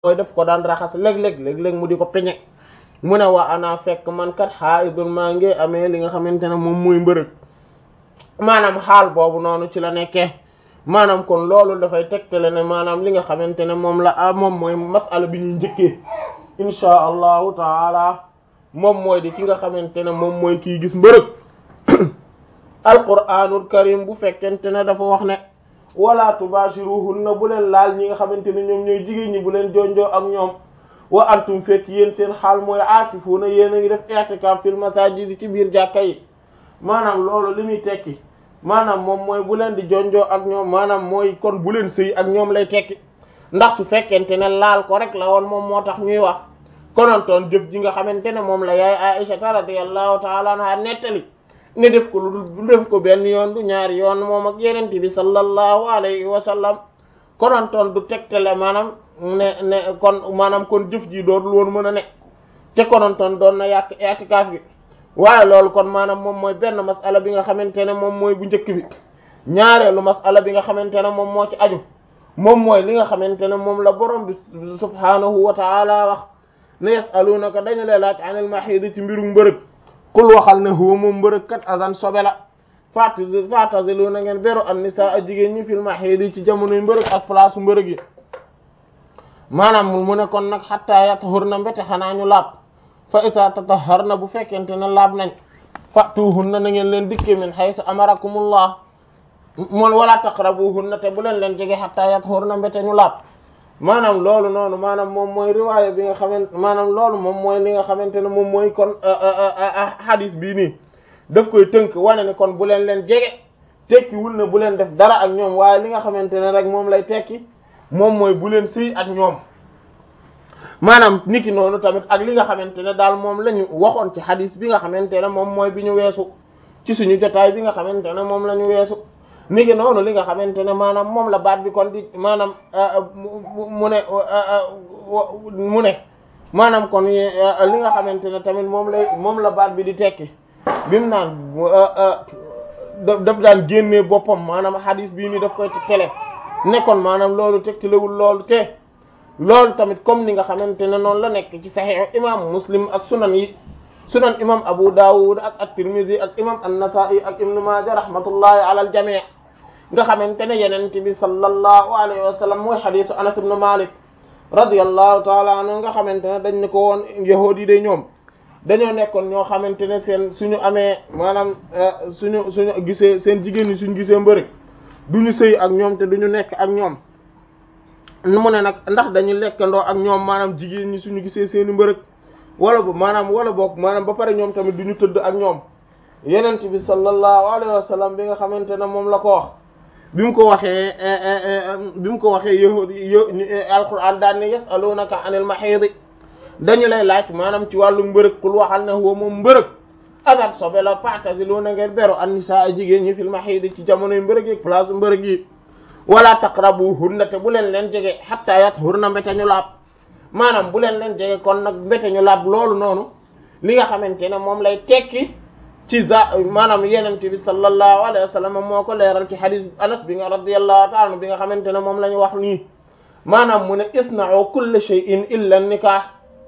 mooy def ko daan raxas léeg-léeg léeg-léeg mu di ko peñe mu ne waa ana fekk man kat haidun maa ngi amee li nga xamante ne moom muy mbërëg maanaam xaal boobu noonu ci la nekkee maanaam kon loolu dafay tegtale ne maanaam li nga xamante ne moom la ah moom mooy masala bi ñuy njëkkee inchaa allahu taala moom mooy di ki nga xamante ne moom mooy kii gis mbërëg alquranul karim bu fekkente ne dafa wax ne wala tubashiruhunna bu leen laal ñi nga xamante ne ñoom ñooy jigéen ñi bu leen jonjoo ak ñoom wa antum fekk yéen seen xaal mooy aakifuuna yéen a ngi def i'tikaf fil masajid ci biir jàkka yi maanaam loolu li muy tekki maanaam moom mooy bu leen di jonjoo ak ñoom maanaam mooy kon bu leen sëy ak ñoom lay tekki ndax su fekkente ne laal ko rek la woon moom moo tax ñuy wax konontoon jëf ji nga xamante ne moom la yaay Aisha radiyallahu ta'ala anha nettali ne def ko lu du def ko benn yoon du ñaari yoon moom ak yeneen bi sallallahu alayhi wa sallam konontoon du tegtale maanaam ne ne kon maanaam kon jëf ji dootul woon mën a ne te konontoon doon na yàq i'tikaf bi waaye loolu kon maanaam moom mooy benn masala bi nga xamante ne moom mooy bu njëkk bi ñaareelu masala bi nga xamante ne moom moo ci aju moom mooy li nga xamante ne moom la borom bi subhaanahu wa taala wax ne yasalunaka dañu lay laaj anil mahid ci mbiru mbërëg kul waxal ne huwa moom mbërëg kat azan sobe la fat fatazilu na ngeen beru an nisaa a jigéen ñi fil mahid ci jamonoy mbërëg ak place mbërëg yi maanaam mu ne kon nag xatta yatahurna mbete xanaa ñu laab fa ita tataharna bu fekkente ne laab nañ fatuhunna na ngeen leen dikke min haythu amarakumullah moon wala taqrabuhunna te bu leen leen jege hatta yathurna mbete ñu laab maanaam loolu noonu maanaam moom mooy riwaaya bi nga xamante maanaam loolu moom mooy li nga xamante ne moom mooy kon hadis bii nii daf koy tënk wane ne kon bu leen leen jege tekki wul ne bu leen def dara ak ñoom waaye li nga xamante ne rek moom lay tekki moom mooy bu leen sëy ak ñoom maanaam niki noonu tamit ak li nga xamante ne daal moom la ñu waxoon ci hadis bi nga xamante ne moom mooy bi ñu weesu ci suñu jotaay bi nga xamante ne moom la ñu weesu niki noonu li nga xamante ne maanaam moom la baat bi kon di maanaam mu ne mu ne maanaam kon li nga xamante ne tamit moom lay moom la baat bi di tekki bi mu naan daf daan génnee boppam maanaam hadis bii ni daf koy tele nekkoon maanaam loolu tegtalewul loolu te loolu tamit comme ni nga xamante ne noonu la nekk ci saxiix imam muslim ak sunan yi sunan imam abu dawud ak at-tirmidhi ak imam an-nasa'i ak ibn majah rahmatullahi ala al-jami' nga xamante ne yenent bi sallallahu alayhi wa sallam mooy xadisu anas ibn malik radiyallahu taala anhu nga xamante ne dañ ne ko woon yahuud yi de ñoom dañoo nekkoon ñoo xamante ne seen suñu amee maanaam suñu suñu gisee seen jigéen ñi suñu gisee mbërëg duñu sëy ak ñoom te duñu nekk ak ñoom mu ne nag ndax dañu lekkandoo ak ñoom maanaam jigéen ñi suñu gisee seeni mbërëg wala bu maanaam wala boog maanaam ba pare ñoom tamit duñu tëdd ak ñoom yenent bi sallallahu alayhi wa sallam bi nga xamante ne moom la ko wax bi mu ko waxee bi mu ko waxee yahud alquran daan ne yasalunaka anil mahid dañu lay laaj maanaam ci wàllu mbërëg kul waxal ne huwa moom mbërëg agat sobe la fa'taziluna ngeen beru an nisaa jigéen ñi fil mahid ci jamonoy mbërëg yi place mbërëg yi wala taqrabuhunna te bu leen leen jege hatta yathurna mbete ñu laab maanaam bu leen leen jege kon nag mbete ñu laab loolu noonu li nga xamante ne moom lay tekki ci za maanaam yenent bi sallallahu alayhi wa sallam moo ko leeral ci hadith anas bi nga radiyallahu ta'ala bi nga xamante ne moom la ñu wax nii maanaam mu ne isna'u kulla shay'in illa nikah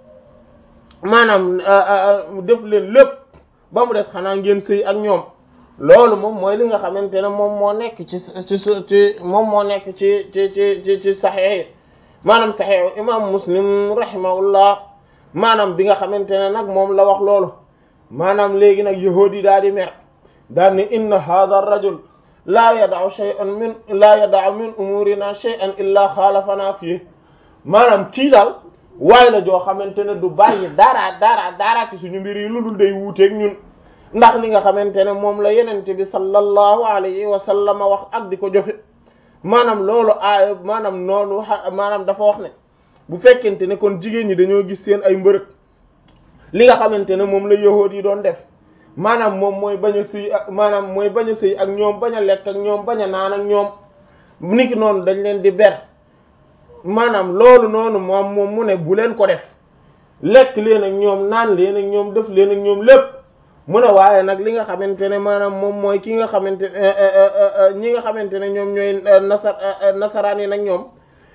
maanaam def leen lépp ba mu des xanaa ngeen sëy ak ñoom loolu moom mooy li nga xamante ne moom moo nekk ci ci ci moom moo nekk ci ci ci ci ci saxiix maanaam saxiix imam muslim rahimahullah maanaam bi nga xamante ne nag moom la wax loolu maanaam léegi nag yahuudi daal di mer daal ni inna hadha ar-rajul laa yada'u shay'an min laa yada'u min umurina shay'an illa xaalafana fii maanaam kii daal waaye la joo xamante ne du bàyyi dara dara dara ci suñu mbir yi lu dul day wuuteeg ñun ndax li nga xamante ne moom la yenente bi sallallahu alayhi wa sallam wax ak di ko jofe maanaam loolu aaya maanaam noonu maanaam dafa wax ne bu fekkente ne kon jigéen ñi dañoo gis seen ay mbërëg li nga xamante ne moom la yahuud yi doon def maanaam moom mooy bañ a sëy ak maanaam mooy bañ a sëy ak ñoom bañ a lekk ak ñoom bañ a naan ak ñoom niki noonu dañ leen di ber maanaam loolu noonu moom moom mu ne bu leen ko def lekk leen ak ñoom naan leen ak ñoom def leen ak ñoom lépp mu ne waaye nag li nga xamante ne maanaam moom mooy ki nga xamante ñi nga xamante ne ñoom ñooy nasar nasaraan yi nag ñoom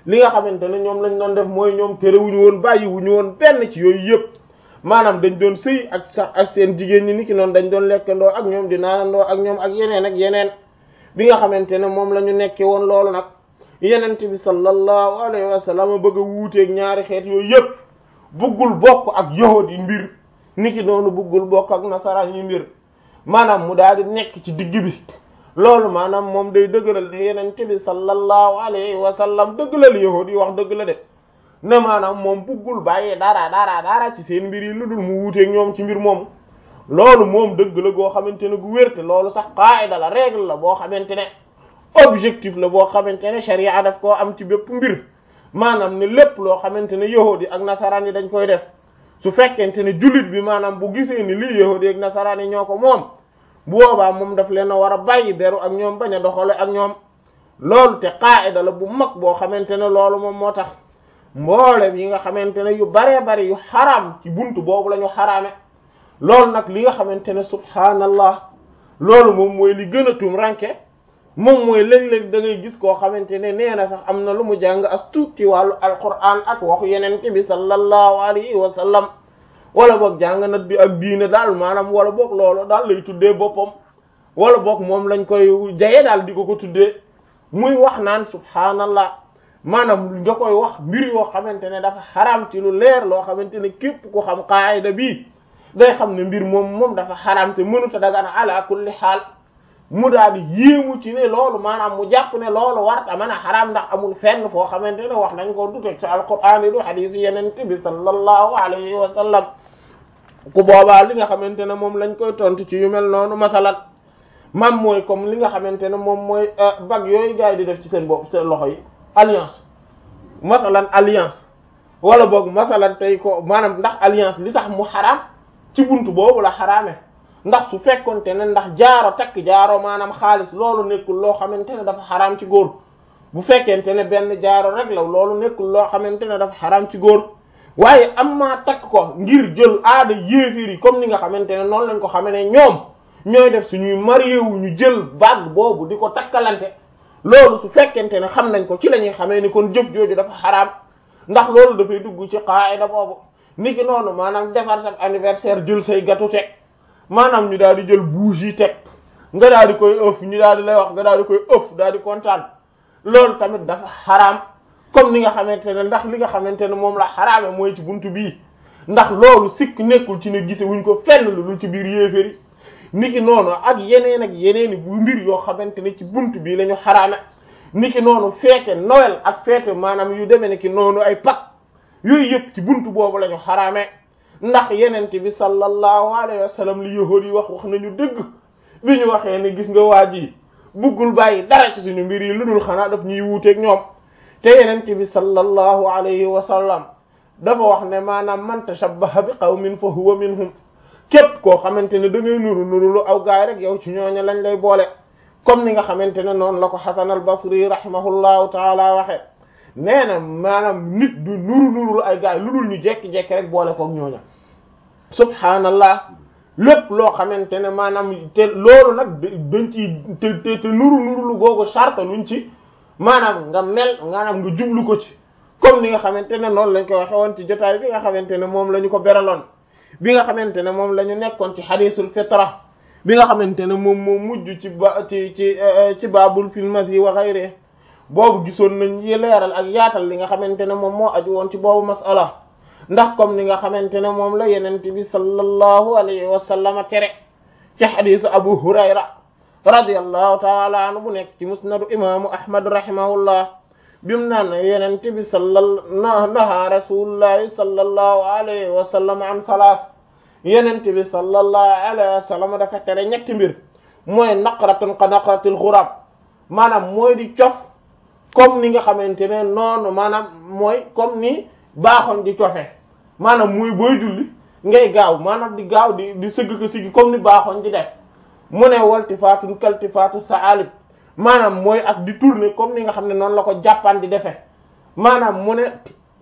li nga xamante ne ñoom lañ doon def mooy ñoom terewuñu woon bàyyiwuñu woon benn ci yooyu yëpp maanaam dañ doon sëy ak sax ak seen jigéen ñi ni ki noonu dañ doon lekkandoo ak ñoom di naanandoo ak ñoom ak yeneen ak yeneen bi nga xamante ne moom la ñu nekkee woon loolu nag yenent bi sallallahu alayhi wa sallam bëgg a wuuteeg ñaari xeet yooyu yëpp bëggul bokk ak yahud yi mbir ni ki noonu bëggul bokk ak nasaraan yi mbir maanaam mu daal di nekk ci digg bi loolu maanaam moom day dëggalal ne yenent bi sallallahu alayhi wa sallam dëggalal yahud yi wax dëgg la de ne maanaam moom bëggul bàyyee dara dara dara ci seen mbir yi lu dul mu wuuteeg ñoom ci mbir moom loolu moom dëgg la goo xamante ne gu wérte loolu sax qaida la règle la boo xamante ne objectif la boo xamante ne sharia daf koo am ci bépp mbir maanaam ne lépp loo xamante ne yahudi ak nasaraan yi dañ koy def su fekkente ne jullit bi maanaam bu gisee ni lii yahudi ak nasaraan yi ñoo ko moom bu boobaa moom daf leen a war a bàyyi beru ak ñoom bañ a doxale ak ñoom loolu te qaida la bu mag boo xamante ne loolu moom moo tax mboolem yi nga xamante ne yu baree bari yu xaraam ci buntu boobu la ñu xaraame loolu nag li nga xamante ne subhaanallah loolu moom mooy li gën a tum ranke moom mooy léeg-léeg da ngay gis koo xamante ne nee na sax am na lu mu jàng as tuut ci wàllu alquran ak waxu yenente bi sallallahu alayhi wa sallam wala boog jàng na bi ak diine daal maanaam wala boog loolu daal lay tuddee boppam wala boog moom lañ koy jaye daal di ko ko tuddee muy wax naan subhaanallah maanaam nga koy wax mbir yoo xamante ne dafa xaraam ci lu leer loo xamante ne képp ku xam qaayida bii day xam ne mbir moom moom dafa xaraam te mënuta dagan ala kulli xaal mu daal di yéemu ci ne loolu maanaam mu jàpp ne loolu warta mën a xaraam ndax amul fenn foo xamante ne wax nañ ko du teg ci alquran yi du xadiis yenente bi sallallahu alayhi wa sallam ku boobaa li nga xamante ne moom lañ koy tontu ci yu mel noonu masalan mam mooy comme li nga xamante ne moom mooy bag yooyu gars yi di def ci seen bopp seen loxo yi alliance masalan alliance wala boog masalan tey ko maanaam ndax alliance li tax mu xaraam ci buntu boobu la xaraame ndax su fekkonte ne ndax jaaro takk jaaro maanaam xaalis loolu nekkul loo xamante ne dafa xaraam ci góor bu fekkente ne benn jaaro rek la loolu nekkul loo xamante ne dafa xaraam ci góor waaye am maa takk ko ngir jël aada yéefir yi comme ni nga xamante ne noonu lañ ko xamee ne ñoom ñooy def suñuy marié wu ñu jël bague boobu di ko takkalante loolu su fekkente ne xam nañ ko ci la ñuy xamee ni kon jëf jooju dafa xaraam ndax loolu dafay dugg ci qaida boobu niki noonu maanaam defar sa anniversaire jël say gâteau teg maanaam ñu daal di jël bougie yi teg nga daal di koy ëff ñu daal di lay wax nga daal di koy ëff daal di kontaan loolu tamit dafa xaraam comme ni nga xamante ne ndax li nga xamante ne moom la xaraame mooy ci buntu bii ndax loolu sikk nekkul ci ne gise wuñ ko fenn lu dul ci biir yéeféri niki noonu ak yeneen ak yeneen bu mbir yoo xamante ne ci buntu bii la ñu xaraame niki noonu feete Noël ak feete maanaam yu demee ne ki noonu ay Pâques yooyu yëpp ci buntu boobu la ñu xaraame ndax yenente bi sallallahu alayhi wa sallam li yahuud yi wax wax nañu dëgg bi ñu waxee ne gis nga waa ji buggul bàyyi dara ci suñu mbir yi lu dul xanaa daf ñuy wuuteeg ñoom te yenente bi sallallahu alayhi wa sallam dafa wax ne maanaam man tashabbaha bi qawmin fa huwa minhum képp koo xamante ne da ngay nuru nuru lu aw gaay rek yow ci ñooña lañ lay boole comme ni nga xamante ne noonu la ko Hasan al-Basri rahimahullahu taala waxe nee na maanaam nit du nuru nuru lu ay gaay lu dul ñu jekki-jekki rek boole koog ñooña subhaanallah lépp loo xamante ne maanaam te loolu nag dañ ci te te te nuru nuru lu googu charte luñ ci maanaam nga mel maanaam nga jublu ko ci comme ni nga xamante ne noonu lañ ko waxe woon ci jotaay bi nga xamante ne moom la ñu ko beraloon bi nga xamante ne moom la ñu nekkoon ci xadisul fitra bi nga xamante ne moom moo mujj ci ba ci ci ci baabul fil masi wa ghayri boobu gisoon nañ yi leeral ak yaatal li nga xamante ne moom moo aju woon ci boobu masala ndax comme ni nga xamante ne moom la yenente bi sallallahu alayhi wa sallam tere ci xadisu abu hurayra radiyallahu taala anhu bu nekk ci musnadu imaamu ahmad rahimahullah bimu naan yenente bi sallal naha rasulullahi sallallahu alayhi wa sallam an salaas yenente bi sallallahu alayhi wa sallam dafa tere ñetti mbir mooy naqratun ka naqratil xurab maanaam mooy di cof comme ni nga xamante ne noonu maanaam mooy comme ni baaxoon di cofe maanaam muy booy julli ngay gaaw maanaam di gaaw di di sëgg ko sigi comme ni baaxoon di def mu ne waltifaatun kaltifaatu saalib maanaam mooy ak di tourner comme ni nga xam ne noonu la ko jàppaan di defee maanaam mu ne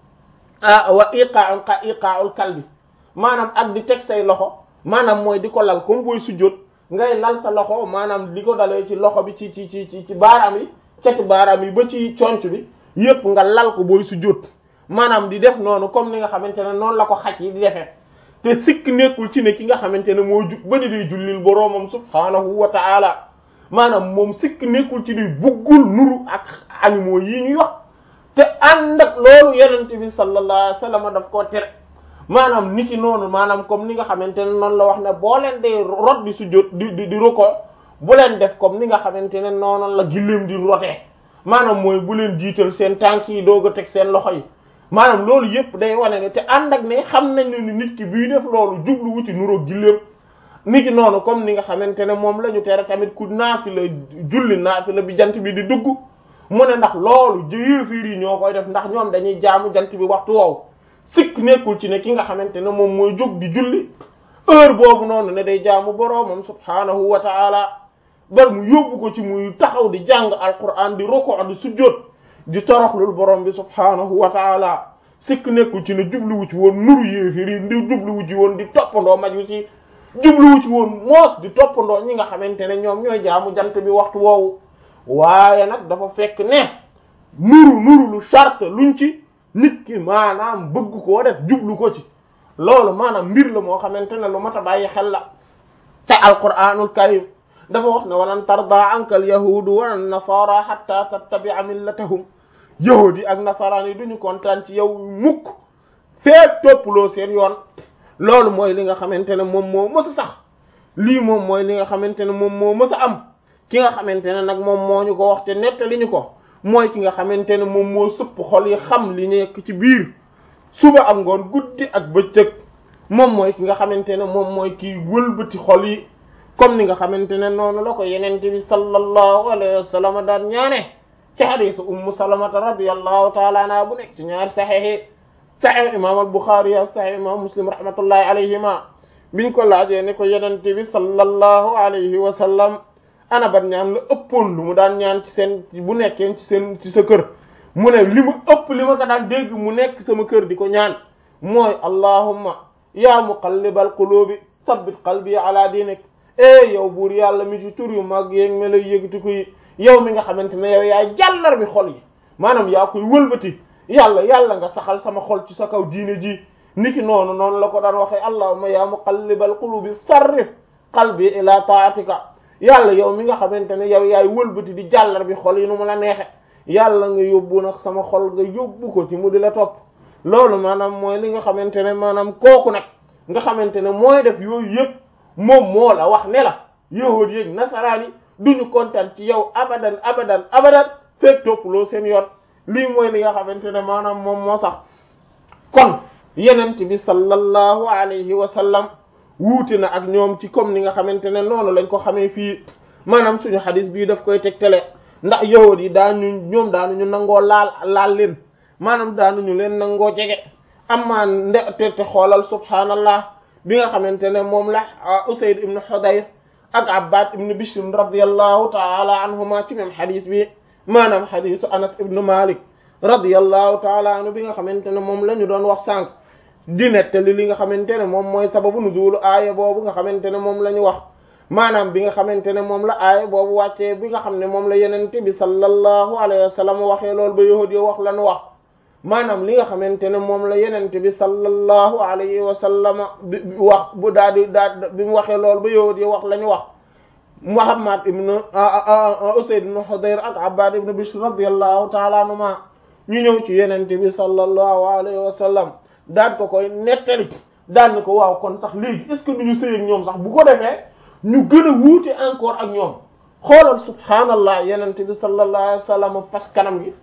ah wa iqa'un ka iqa'ul kalbi maanaam ak di teg say loxo maanaam mooy di ko lal comme booy sujjóot ngay lal sa loxo maanaam di ko dalee ci loxo bi ci ci ci ci ci baaraam yi cati baaraam yi ba ci conc bi yépp nga lal ko booy sujjóot maanaam di def noonu comme ni nga xamante ne noonu la ko xaj yi di defee te sikk nekkul ci ne ki nga xamante ne moo jug ba di day jullil boroomam subhaanahu wa ta'ala maanaam moom sikk nekkul ci di buggul nuru ak animaux yi ñuy wax te ànd ak loolu yenente bi sallallahu alayhi wasallam daf koo tere maanaam niki noonu maanaam comme ni nga xamante ne noonu la wax ne boo leen dee rot di sujjóot di di di ruko bu leen def comme ni nga xamante ne noonu la gilleem di rotee maanaam mooy bu leen jiital seen tànk yi doog a teg seen loxo yi maanaam loolu yëpp day wane ne te ànd ak ne xam nañ ne ni nit ki bii def loolu jubluwu ci nuroog gilleem niki noonu comme ni nga xamante ne moom la ñu tere tamit ku naafila julli naafila bi jant bi di dugg mu ne ndax loolu yéefiir yi ñoo koy def ndax ñoom dañuy jaamu jant bi waxtu woowu sikk nekkul ci ne ki nga xamante ne moom mooy jóg di julli heure boobu noonu ne day jaamu boroomam subhaanahu wa ta'ala bar mu yóbbu ko ci muy taxaw di jàng alquran di roko di sujjóot di toroxlul borom bi subhaanahu wa ta'ala sikk nekkul ci ne jubluwu ci woon nuru yéefiir yi di jubluwu ci woon di toppandoo maju ci jubluwu ci woon moos di toppandoo ñi nga xamante ne ñoom ñooy jaamu jant bi waxtu woowu waaye nag dafa fekk ne nuru nuru lu charte luñ ci nit ki maanaam bëgg koo def jublu ko ci loolu maanaam mbir la moo xamante ne lu mat a bàyyi xel la te alquranul karim dafa wax ne walan tarda anka al yahudu wala nasara hatta tattabi'a millatahum yahud yi ak nasaraan yi duñu kontaan ci yow mukk feek topploo seen yoon loolu mooy li nga xamante ne moom moo mës a sax lii moom mooy li nga xamante ne moom moo mës a am ki nga xamante ne nag moom moo ñu ko wax te nettali ñu ko mooy ki nga xamante ne moom moo sëpp xol yi xam li nekk ci biir suba ak ngoon guddi ak bëccëg moom mooy ki nga xamante ne moom mooy kii wëlbati xol yi comme ni nga xamante ne noonu la ko yenente bi sallallahu alayhi wa sallam daan ñaane ci hadisu ummu salamata radiyallahu taala anha bu nekk ci ñaari saxiix saxiix imam al buxaari ak saxiix imam muslim rahmatullahi alayhima biñ ko laajee ne ko yenente bi sallallahu alayhi wa sallam ana ban ñaan la ëppoon lu mu daan ñaan ci seen bu nekkee ci seen ci sa kër mu ne li mu ëpp li ma ko daan dégg mu nekk sama kër di ko ñaan mooy allahumma ya muqallibal qulubi sabbit qalbi ala dinik eh yow buur yàlla mi ci tur yu mag yeeg me lay yëgati koy yow mi nga xamante ne yow yaay jàllar bi xol yi maanaam yaa koy wëlbati yàlla yàlla nga saxal sama xol ci sa kaw diine ji niki noonu noonu la ko daan waxee allahumma ya muqallibal qulubi sarrif qalbi ila taatika yàlla yow mi nga xamante ne yow yaay wëlbati di jàllar bi xol yi nu mu la neexe yàlla nga yóbbu nag sama xol nga yóbbu ko ci mu di la topp loolu maanaam mooy li nga xamante ne maanaam kooku nag nga xamante ne mooy def yooyu yëpp moom moo la wax ne la yahuud yéeg nasaraan yi duñu kontaan ci yow abadan abadan abadan fekk toppaloo seen yoon lii mooy li nga xamante ne maanaam moom moo sax kon yenent bi sallallahu alayhi wa sallam wuute na ak ñoom ci comme ni nga xamante ne noonu lañ ko xamee fii maanaam suñu xadis bii daf koy tegtale ndax yahuud yi daañu ñoom daanuñu nangoo laal laal leen maanaam daanuñu leen nangoo jege amaa nde te te xoolal subhaanallah bi nga xamante ne moom la Usayd ibn Hudayr ak Abbad ibn Bishr radiyallahu taala anhuma ci même xadis bi maanaam xadisu Anas ibn Malik radiyallahu taala anhu bi nga xamante ne moom la ñu doon wax sànq di nettali li nga xamante ne moom mooy sababu nuzulu aaya boobu nga xamante ne moom la ñu wax maanaam bi nga xamante ne moom la aaya boobu wàccee bi nga xam ne moom la yenente bi sallallahu alayhi wa sallam waxee loolu ba yahud yo wax la ñu wax maanaam li nga xamante ne moom la yenente bi sallallahu alayhi wa sallam bi wax bu daal di daal bi mu waxee loolu ba yahud yo wax la ñu wax Muhammad ibn Usayd ibn Hudayr ak Abbad ibn Bishr radiyallahu ta'ala anhuma ñu ñëw ci yenente bi sallallahu alayhi wa sallam daan ko koy nettali daan ko waaw kon sax léegi est ce que du ñu sëy ak ñoom sax bu ko defee ñu gën a wuute encore ak ñoom xoolal subhaanallah yenente bi sallallahu alayhi wa sallam fas kanam gi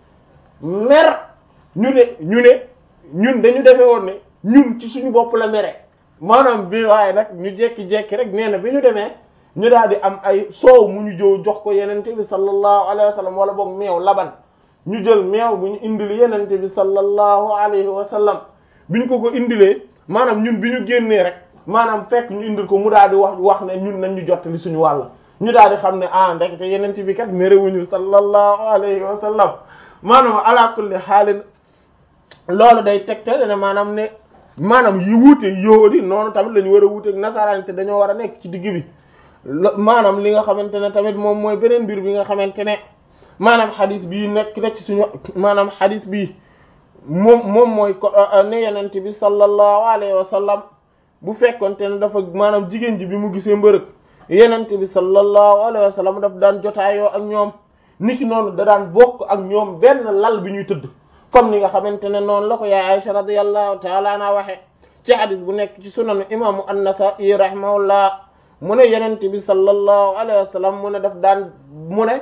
mer ñu ne ñu ne ñun dañu defee woon ne ñun ci suñu bopp la mere maanaam bi waaye nag ñu jekki-jekki rek nee na bi ñu demee ñu daal di am ay soow mu ñu jëw jox ko yenente bi sallallahu alayhi wa sallam wala boog meew laban ñu jël meew bu ñu indil yenente bi sallallahu alayhi wa sallam bi ñu ko ko indilee maanaam ñun bi ñu génnee rek maanaam fekk ñu indil ko mu daal di wax wax ne ñun nañ ñu jottali suñu wàll ñu daal di xam ne ah ndekete yenente bi kat merewuñu sallallahu alayhi wa sallam maanaam ala kulli xaalin loolu day tegte ne maanaam ne maanaam yi wuute yóodi noonu tamit la ñu war a wuuteeg nasaraan te dañoo war a nekk ci digg bi maanaam li nga xamante ne tamit moom mooy beneen mbir bi nga xamante ne maanaam xadis bii nekk na ci suñu maanaam xadis bii moom moom mooy ko ne yenent bi sallallahu alayhi wa sallam bu fekkonte ne dafa maanaam jigéen ji bi mu gisee mbërëg yenent bi sallallahu alayhi wa sallam daf daan jotaayoo ak ñoom niki noonu da daan bokk ak ñoom benn lal bi ñuy tëdd comme ni nga xamante ne noonu la ko yaay Aisha radiyallahu ta'ala anha waxe ci hadis bu nekk ci sunanu imaamu an-Nasa'i rahimahullah mu ne yenent bi sallallahu alayhi wa sallam mu ne daf daan mu ne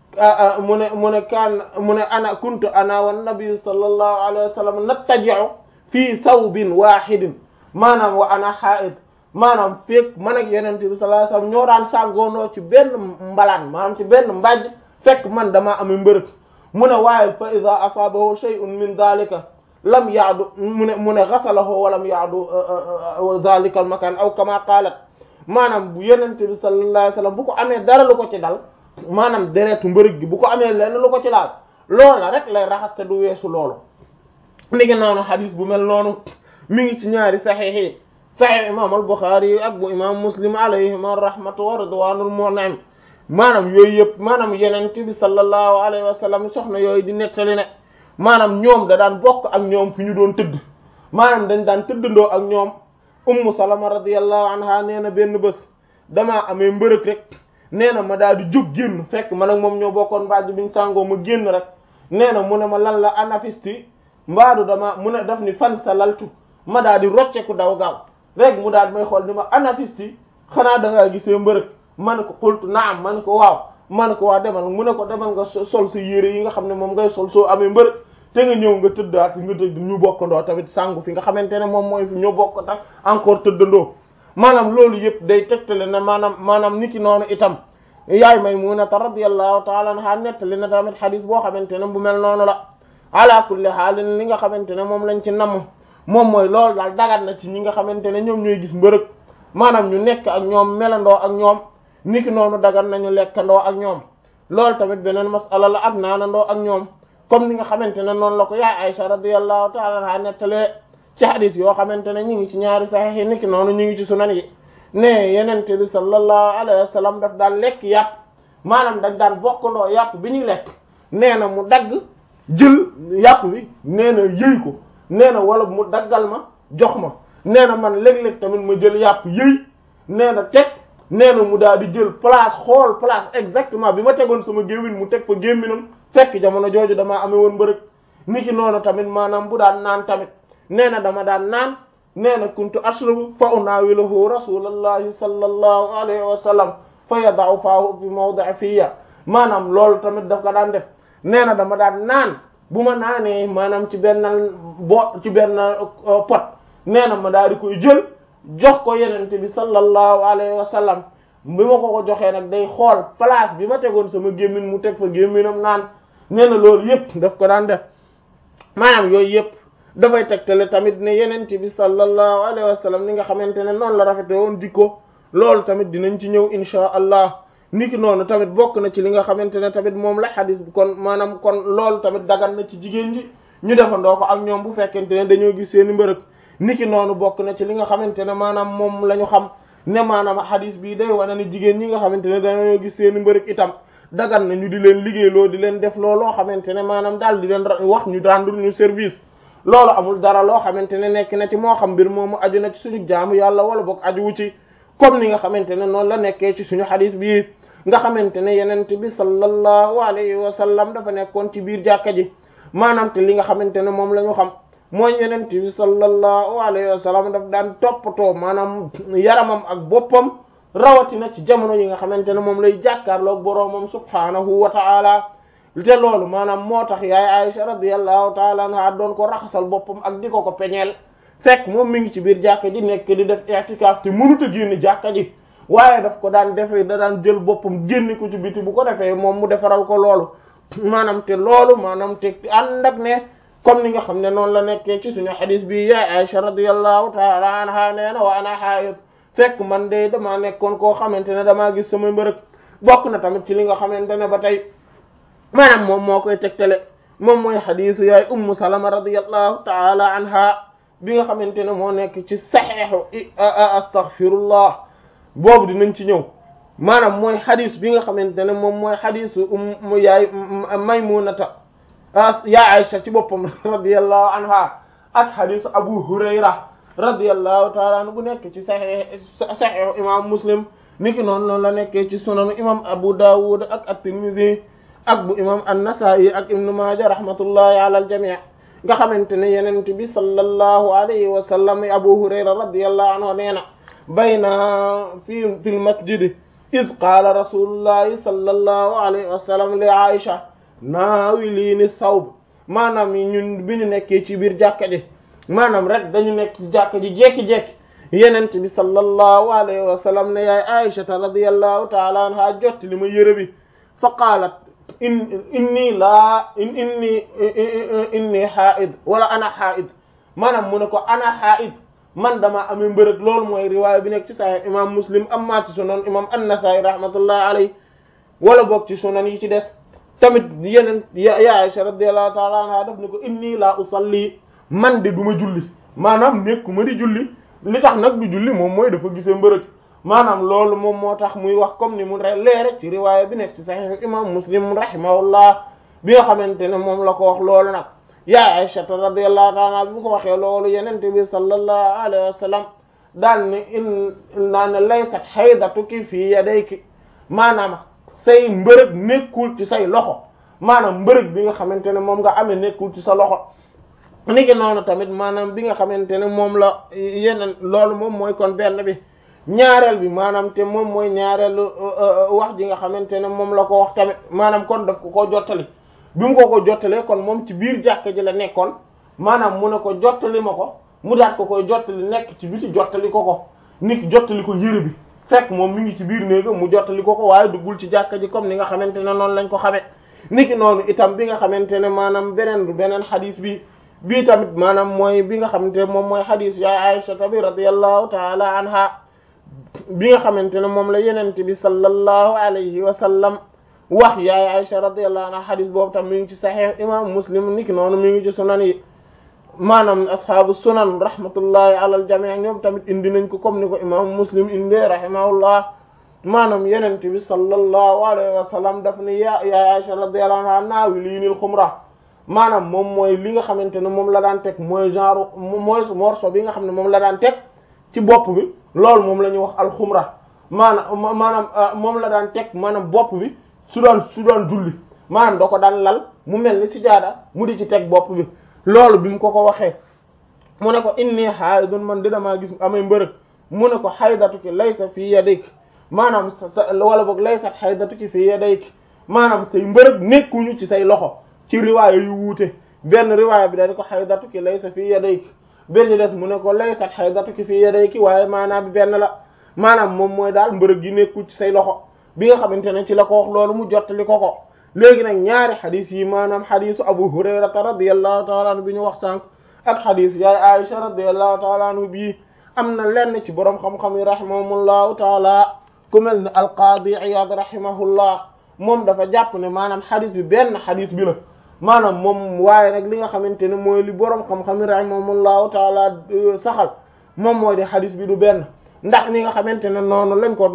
mu ne mu ne kaan mu ne ana kuntu ana wan nabi sallallahu alayhi wa sallam nattaji'u fii thawbin wahidin maanaam wa ana haid maanaam fekk man ak yenent bi sallallahu alayhi wa sallam ñoo daan sàngoonoo ci benn mbalaan maanaam ci benn mbàjj fekk man damaa amee mbërëg mu ne waaye fa ida asaabahu shay'un min dhalika lam yaadu mu ne mu ne ghasalahu wa lam yaadu dhalika al makan aw kama qalat maanaam bu yenente bi sallallahu alayhi wasallam bu ko amee dara lu ko ci dal maanaam deretu mbërëg gi bu ko amee lenn lu ko ci laal loola rek lay raxas te du weesu loolu mi ngi noonu xadis bu mel noonu mi ngi ci ñaari saxiix yi saxiix imam al Bukhari ak bu imam Muslim alayhima rahmatu wa ridwanul mun'im maanaam yooyu yëpp maanaam yenent bi sallallahu alayhi wa sallam soxna yooyu di nettali ne maanaam ñoom da daan bokk ak ñoom fi ñu doon tëdd maanaam dañ daan tëddandoo ak ñoom ummu salama radiyallahu anha nee na benn bés damaa amee mbërëg rek nee na ma daal di jóg génn fekk man ak moom ñoo bokkoon mbaaj biñ sàngoo ma génn rek nee na mu ne ma lan la anafisti mbaadu dama mu ne daf ni fan sa laltu ma daal di rocceku daw gaaw rek mu daal may xool ni ma anafisti xanaa da ngaa gisee mbërëg ma ne ko xultu naam ma ne ko waaw ma ne ko waa demal mu ne ko demal nga sol sa yére yi nga xam ne moom ngay sol soo amee mbërëg te nga ñëw nga tëddaat nga tëdd ñu bokkandoo tamit sangu fi nga xamante ne moom mooy fi ñu bokk tak encore tëddandoo maanaam loolu yëpp day tegtale ne maanaam maanaam niki noonu itam yaay Maymunata radiyallahu ta'ala anha nettali na tamit xadis boo xamante ne bu mel noonu la ala kulli xaalin li nga xamante ne moom lañ ci namm moom mooy loolu daal dagat na ci ñi nga xamante ne ñoom ñooy gis mbërëg maanaam ñu nekk ak ñoom melandoo ak ñoom niki noonu dagan nañu lekkandoo ak ñoom loolu tamit beneen masala la ak naanandoo ak ñoom comme ni nga xamante ne noonu la ko yaay Aisha radiyallahu ta'ala anha nettalee ci hadis yoo xamante ne ñu ngi ci ñaari sahih yi niki noonu ñu ngi ci sunan yi ne yenente bi sallallahu alayhi wa sallam daf daan lekk yàpp maanaam dañ daan bokkandoo yàpp bi ñuy lekk nee na mu dagg jël yàpp bi nee na yëy ko nee na wala mu daggal ma jox ma nee na man léeg-léeg tamit ma jël yàpp yëy nee na teg nee na mu daal di jël place xool place exactement bi ma tegoon sama gémmin mu teg fa gémminam fekk jamono jooju damaa amee woon mbërëg niki noonu tamit maanaam bu daan naan tamit nee na dama daan naan nee na kuntu ashrabu fa unaawiluhu rasulallahi sallallahu alayhi wa sallam fa yada'u faahu fi mawdi'i fiya maanaam loolu tamit daf ko daan def nee na dama daan naan bu ma naanee maanaam ci benn bo ci benn pot nee na ma daal di koy jël jox ko yenente bi sallallahu alayhi wa sallam bi ma ko ko joxee nag day xool place bi ma tegoon sama gémmin mu teg fa gémminam naan nee na loolu yëpp daf ko daan def maanaam yooyu yëpp dafay tegtale tamit ne yenente bi sallallahu alayhi wa sallam ni nga xamante ne noonu la rafete woon dikko loolu tamit dinañ ci ñëw insha allah niki noonu tamit bokk na ci li nga xamante ne tamit moom la xadis bi kon maanaam kon loolu tamit dagan na ci jigéen ji ñu defandoo ko ak ñoom bu fekkente ne dañoo gis seeni mbërëg niki noonu bokk na ci li nga xamante ne maanaam moom la ñu xam ne maanaam xadis bii day wane ne jigéen ñi nga xamante ne dañoo gis seeni mbërëg itam dagan na ñu di leen liggéeyloo di leen def loo loo xamante ne maanaam daal di leen wax ñu rendre ñu service loolu amul dara loo xamante ne nekk na ci moo xam mbir moomu aju na ci suñu jaamu yàlla wala boog aju wu ci comme ni nga xamante ne noonu la nekkee ci suñu xadis bii nga xamante ne yenent bi sallallahu alayhi wa sallam dafa nekkoon ci biir jàkka ji maanaam te li nga xamante ne moom la ñu xam mooy yenent bi sallallahu alayhi wa sallam daf daan toppatoo maanaam yaramam ak boppam rawatina ci jamono yi nga xamante ne moom lay jàkkaarloog boroomam subhaanahu wa ta'ala te loolu maanaam moo tax yaay Aisha radiyallahu ta'ala anha doon ko raxasal boppam ak di ko ko peñeel fekk moom mi ngi ci biir jàkka ji nekk di def i'tikaf te mënut a génn jàkka ji waaye daf ko daan defee da daan jël boppam génne ko ci biti bu ko defee moom mu defaral ko loolu maanaam te loolu maanaam te ànd ak ne comme ni nga xam ne noonu la nekkee ci suñu xadis bi yaay Aisha radiyallahu ta'ala anha nee na wa ana haid fekk man de damaa nekkoon koo xamante ne damaa gis sama mbërëg bokk na tamit ci li nga xamante ne ba tey maanaam moom moo koy tegtale moom mooy xadisu yaay ummu salama radiyallahu ta'ala anha bi nga xamante ne moo nekk ci saxeexu astaghfirullah boobu dinañ ci ñëw maanaam mooy xadis bi nga xamante ne moom mooy xadisu um yaay maymunata yaa Aisha ci boppam radiyallahu anha ak xadisu Abu Hurayra radiyallahu taala anhu bu nekk ci saxee saxeexu imam Muslim niki noonu noonu la nekkee ci sunanu imam Abu Dawud ak at-Tirmidhi ak bu imam an-Nasa'i ak Ibn Maaja rahmatullahi ala al-jami' nga xamante ne yenent bi sallallahu alayhi wa sallam Abu Hurayra radiyallahu anhu nee na bayna fi fi lmasjidi id qaala rasulullahi sallallahu alayhi wa sallam li Aisha naawiliini sawb maanaam ñun bi ñu nekkee ci biir jàkka ji maanaam rek dañu nekk ci jàkka ji jekki-jekki yenent bi sallallahu alayhi wa sallam ne yaay Aisha radiyallahu ta'ala anha jotti li ma yëre bi fa qaalat in inni laa in inni inni haid wala ana haid maanaam mu ne ko ana haid man dama amee mbërëg loolu mooy riwaaya bi nekk ci sahih imam muslim amma ci sunan imam an-Nasa'i rahmatullahi alayhi wala boog ci sunan yi ci des tamit yeneen ya Aisha radiyallahu ta'ala anha daf ne ko inni laa usalli man de du ma julli maanaam nekkuma di julli li tax nag du julli moom mooy dafa gisee mbërëg maanaam loolu moom moo tax muy wax comme ni mu leere ci riwaaya bi nekk ci sahih imam muslim rahimahullah bi nga xamante ne moom la ko wax loolu nag yaa Aisha radiyallahu ta'ala bi mu ko waxee loolu yenente bi sallallahu alayhi wa sallam daal ne in naa ne laysat haydatuki fii yadayki maanaam say mbërëg nekkul ci say loxo maanaam mbërëg bi nga xamante ne moom nga amee nekkul ci sa loxo niki noonu tamit maanaam bi nga xamante ne moom la yeneen loolu moom mooy kon benn bi ñaareel bi maanaam te moom mooy ñaareelu wax ji nga xamante ne moom la ko wax tamit maanaam kon daf ko koo jottali bi mu ko ko jottalee kon moom ci biir jàkka ji la nekkoon maanaam mu ne ko jottali ma ko mu daat ko koy jottali nekk ci biti jottali ko ko nit jottali ko yëre bi fekk moom mi ngi ci biir néega mu jottali ko ko waaye duggul ci jàkka ji comme ni nga xamante ne noonu lañ ko xamee niki noonu itam bi nga xamante ne maanaam beneen beneen xadis bi bii tamit maanaam mooy bi nga xamante ne moom mooy xadis yaay Aisha bi radiyallahu taala anha bi nga xamante ne moom la yenente bi sallallahu alayhi wa sallam wax yaay Aisha radiyallahu anha xadis boobu tam mi ngi ci sahih imam muslim niki noonu mi ngi ci sunan yi maanaam ashaabu sunan rahmatullahi ala al jami' ñoom tamit indi nañ ko comme ni ko imam muslim indee rahimahullah maanaam yenente bi sallallahu alayhi wa sallam daf ni ya yaay Aisha radiyallahu anha naawiliinil xumra maanaam moom mooy li nga xamante ne moom la daan teg mooy genre mooy morceau bi nga xam ne moom la daan teg ci bopp bi loolu moom la ñuy wax alxumra maanaam maanaam moom la daan teg maanaam bopp bi su doon su doon julli maanaam da ko daan lal mu mel ni sijaada mu di ci teg bopp bi loolu bi mu ko ko waxee mu ne ko inni haidun man dina maa gis amay mbërëg mu ne ko haydatuki laysa fi yadik maanaam sa wala boog laysat haydatuki fi yadik maanaam say mbërëg nekkuñu ci say loxo ci riwaaya yu wuute benn riwaaya bi dañ ko haydatuki laysa fi yadik benn des mu ne ko laysat haydatuki fi yadayki waaye maanaam bi benn la maanaam moom mooy daal mbërëg gi nekkul ci say loxo bi nga xamante ne ci la ko wax loolu mu jottali ko ko léegi nag ñaari xadis yi maanaam xadisu abu hurayrata radiyallahu taala anhu bi ñu wax sànq ak xadis yaay aisha radiyallahu taala anhu bii am na lenn ci boroom xam-xam yi rahimahumullahu taala ku mel ne alqaadi iyad rahimahullah moom dafa jàpp ne maanaam xadis bi benn xadis bi la maanaam moom waaye nag li nga xamante ne mooy li boroom xam-xam yi rahimahumullahu taala saxal moom mooy di xadis bi du benn ndax ni nga xamante ne noonu lañ ko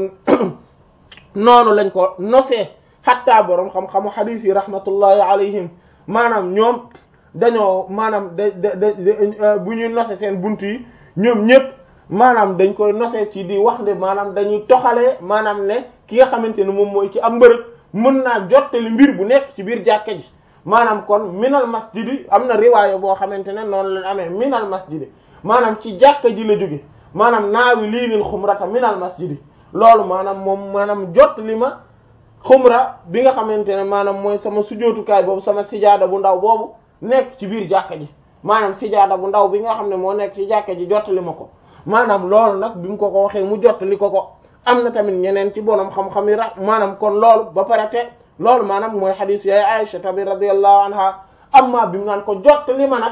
noonu lañ ko nosee xatta boroom xam-xamu xadis yi rahmatullahi alayhim maanaam ñoom dañoo maanaam da da bu ñuy nose seen bunt yi ñoom ñëpp maanaam dañ koy nose ci di wax ne maanaam dañuy toxalee maanaam ne ki nga xamante ne moom mooy ci am mbërëg mën naa jottali mbir bu nekk ci biir jàkka ji maanaam kon minal masjidi am na riwaaya boo xamante ne noonu lañ amee minal masjidi maanaam ci jàkka ji la jóge maanaam naawi liinil xumrata minal masjidi loolu maanaam moom maanaam jot li ma xumra bi nga xamante ne maanaam mooy sama sujootukaay boobu sama sijaada bu ndaw boobu nekk ci biir jàkka ji maanaam sijaada bu ndaw bi nga xam ne moo nekk ci jàkka ji jottali ma ko maanaam loolu nag bi mu ko ko waxee mu jottali ko ko am na tamit ñeneen ci borom xam-xam yi ra maanaam kon loolu ba pare te loolu maanaam mooy xadiis yaay Aisha tabi radiyallahu anha amma bi mu naan ko jottali ma nag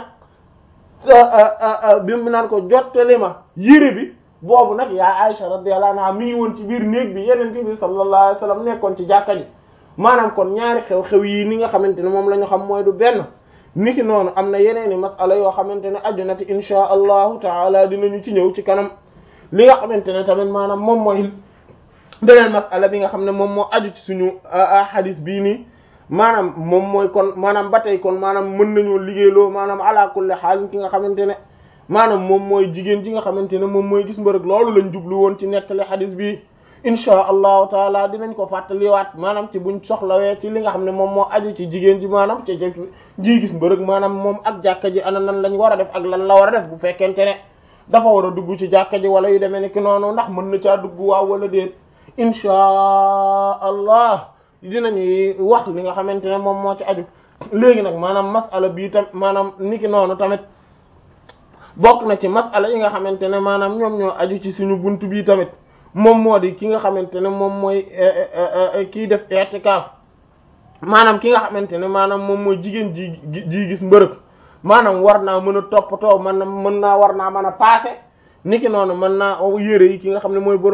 bi mu naan ko jottali ma yére bi boobu nag yaay Aisha radiyallahu anha mi ngi woon ci biir néeg bi yeneen bi sallallahu alayhi wasallam nekkoon ci jàkka ji maanaam kon ñaari xew-xew yi ni nga xamante ne moom la ñu xam mooy du benn niki noonu am na yeneeni masala yoo xamante ne aju na ci insha allahu taala dinañu ci ñëw ci kanam li nga xamante ne tamit maanaam moom mooy beneen masala bi nga xam ne moom moo aju ci suñu hadis bii nii maanaam moom mooy kon maanaam ba tey kon maanaam mën nañoo liggéeyloo maanaam ala kulli xaal ki nga xamante ne maanaam moom mooy jigéen ji nga xamante ne moom mooy gis mbërëg loolu lañ jublu woon ci nettali hadis bi inchaa allahu taala dinañ ko fàttaliwaat maanaam ci buñ soxlawee ci li nga xam ne moom moo aju ci jigéen ji maanaam ci ji gis mbërëg maanaam moom ak jàkka ji ana nan lañ war a def ak lan la war a def bu fekkente ne dafa war a dugg ci jàkka ji wala yu demee ni ki noonu ndax mën na caa dugg waaw wala déet inchaa allah dinañuy wax li nga xamante ne moom moo ci aju léegi nag maanaam masala bii tam maanaam niki noonu tamit bokk na ci masala yi nga xamante ne maanaam ñoom ñoo aju ci suñu buntu bii tamit moom moo di ki nga xamante ne moom mooy kii def i'tikaf maanaam ki nga xamante ne maanaam moom mooy jigéen ji ji gis mbërëg maanaam war naa mën a toppatoo man na mën naa war naa mën a paase niki noonu mën naa yére yi ki nga xam ne mooy